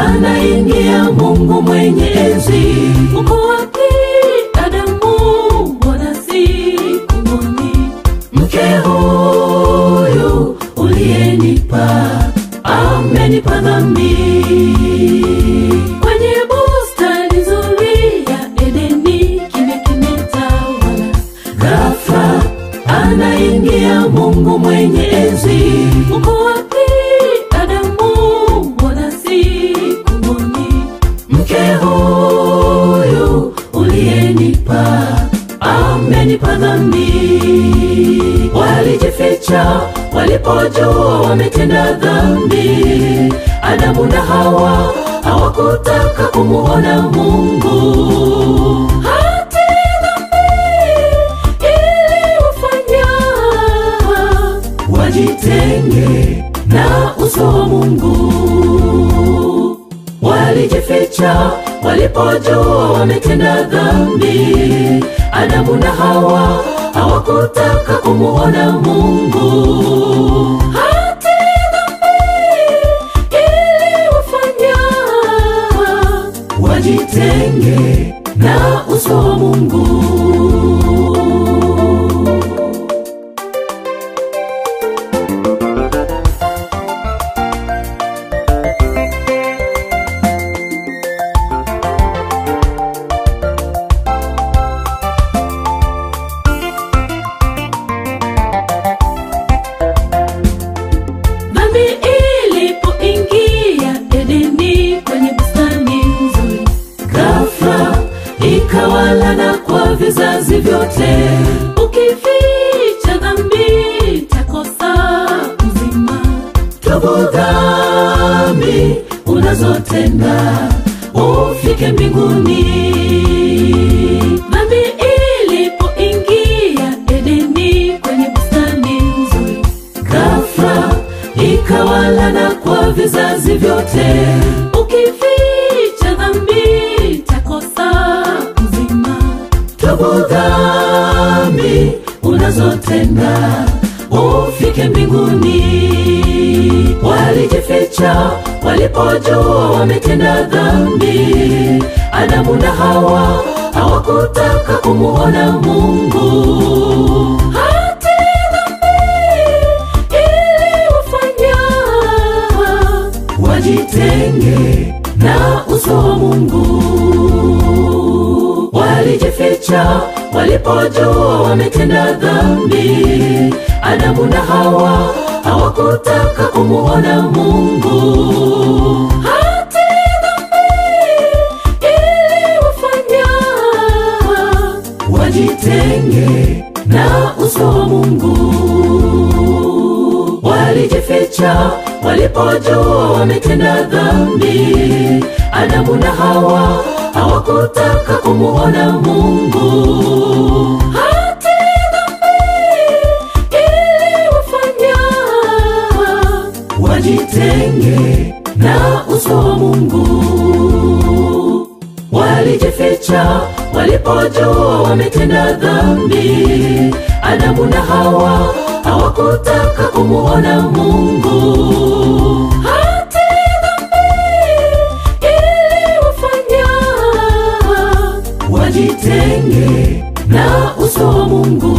anaingia Mungu mwenye enzi. Uko wapi Adamu? Mbona sikumwoni? Mke huyu uliyenipa amenipa dhambi. Kwenye bustani nzuri ya Edeni kimya kimetawala, ghafla anaingia Mungu mwenye enzi. Uko wapi Adamu? Mbona sikumwoni? Mke huyu uliyenipa amenipa dhambi. Walijificha walipojua wametenda dhambi. Adamu na Hawa hawakutaka kumuona Mungu. Hati dhambi iliwafanya wajitenge na uso wa Mungu. Walijificha walipojua wametenda dhambi. Adamu na Hawa hawakutaka kumuona Mungu. Hati dhambi iliwafanya wajitenge na uso wa Mungu. Dhambi ilipoingia Edeni kwenye bustani nzuri, ghafla ikawalana kwa vizazi vyote. Ukificha dhambi takosa uzima. Tubu dhambi unazotenda ufike mbinguni. Dhambi ilipoingia Edeni kwenye bustani nzuri, ghafla ikawalana kwa vizazi vyote. Ukificha dhambi takosa uzima. Tubu dhambi unazotenda ufike mbinguni. Walijificha walipojua wametenda dhambi. Adamu na Hawa hawakutaka kumuona Mungu. Hati dhambi iliwafanya wajitenge na uso wa Mungu. Walijificha walipojua wametenda dhambi. Adamu na Hawa hawakutaka kumuona Mungu. Hati dhambi iliwafanya wajitenge na uso wa Mungu. Walijificha walipojua wametenda dhambi. Adamu na Hawa hawakutaka kumuona Mungu. Hati dhambi iliwafanya wajitenge na uso wa Mungu. Walijificha walipojua wametenda dhambi. Adamu na Hawa hawakutaka kumuona Mungu. Hati dhambi iliwafanya wajitenge na uso wa Mungu.